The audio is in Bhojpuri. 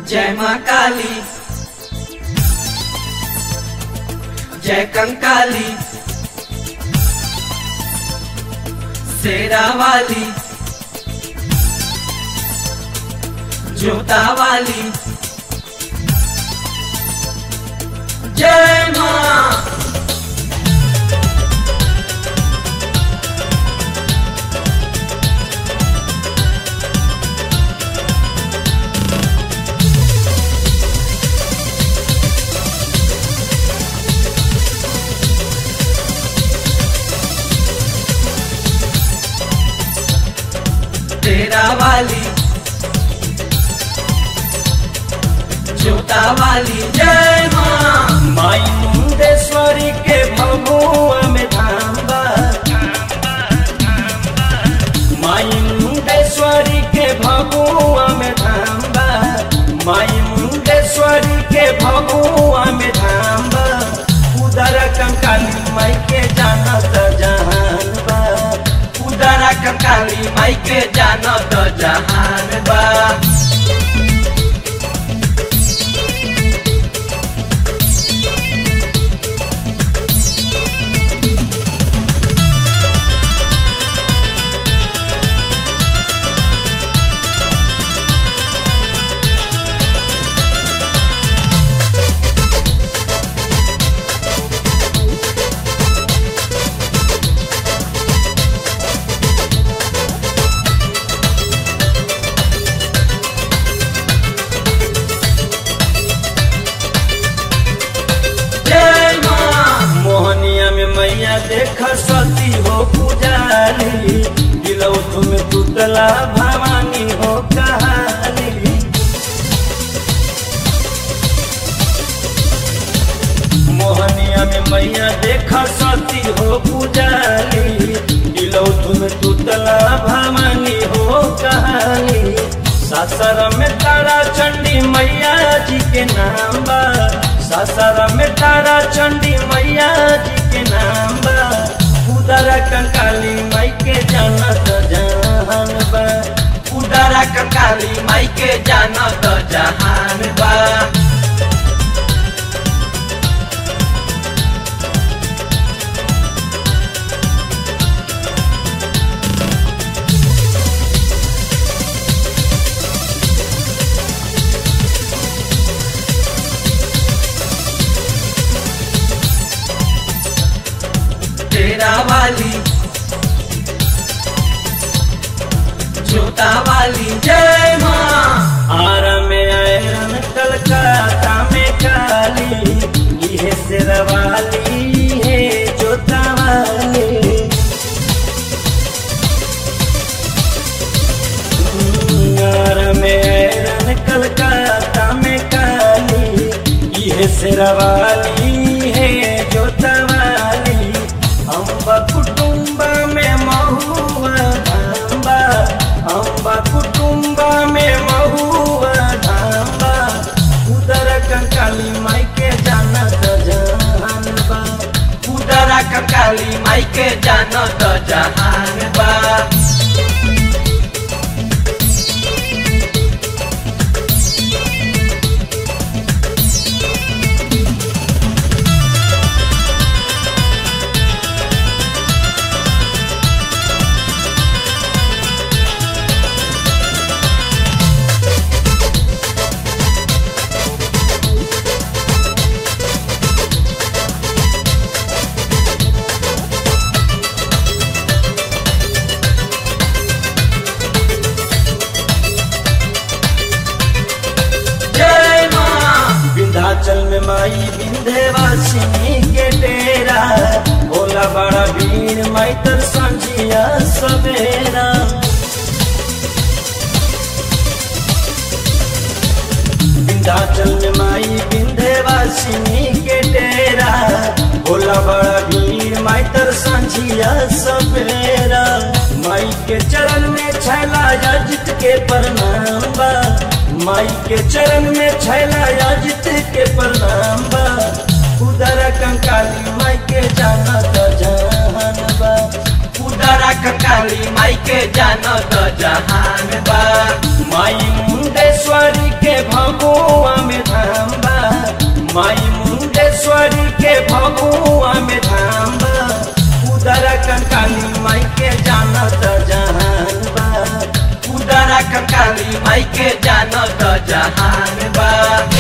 जय माँ काली जय कंकाली शेरा वाली जोता वाली जय माँ तेरा वाली जोता वाली जय माँ माई मुंडेश्वरी के भगुआ में धाम बा माई मुंडेश्वरी के भगुआ में धाम बा माई मुंडेश्वरी के भगुआ में धाम बा उदर कंकाली माई के जानत जहान बा उदरा कंकाली माई के जानो तो जहान बा जय माँ मोहनिया में मैया देख सती हो पुजारी दिलौ तुम पुतला भवानी हो कहानी मोहनिया में मैया देख सती हो पुजारी दिलौ तुम पुतला भवानी हो कहानी सासर में तारा चंडी मैया जी के नाम बा सासर में तारा चंडी मैया जी के नाम बा उदर कंकाली माई के जानत जहान बा उदरा कंकाली माई के जानो तो जहान बा तेरा वाली जोता वाली जय माँ आर में आयरन कलकत्ता में काली इहे शेरवाली है जोतावाली आर में आयरन कलकत्ता में काली इहे शेरवाली है जोतावाली अम्बा कुटुंब में महुआ धाम्बा अम्बा कुटुंब में महुआ धाम्बा उदर कंकाली माई के जानत जहान बा उदरा कंकाली माई के जानो तो जहान बा जय माँ विंध्याचल में माई विंध्यवासिनी के डेरा भोला बड़ा भीड़ माई तर संझिया सवेरा विंध्याचल में माई विंध्यवासिनी के डेरा भोला बड़ा भीड़ माई तर संझिया सवेरा माई के चरण में छैला अजित के प्रणाम बा माई के चरण में छैला अजित के प्रणाम बा उदर कंकाली माई के जानत जहान बा उदरा कंकाली माई के जानो तो जहान बा माई मुंडेश्वरी के भगो भगुआ में धाम बा उदरा कंकाली माई के जानत जहान बा उदरा कंकाली माई के जानो तो जहान बा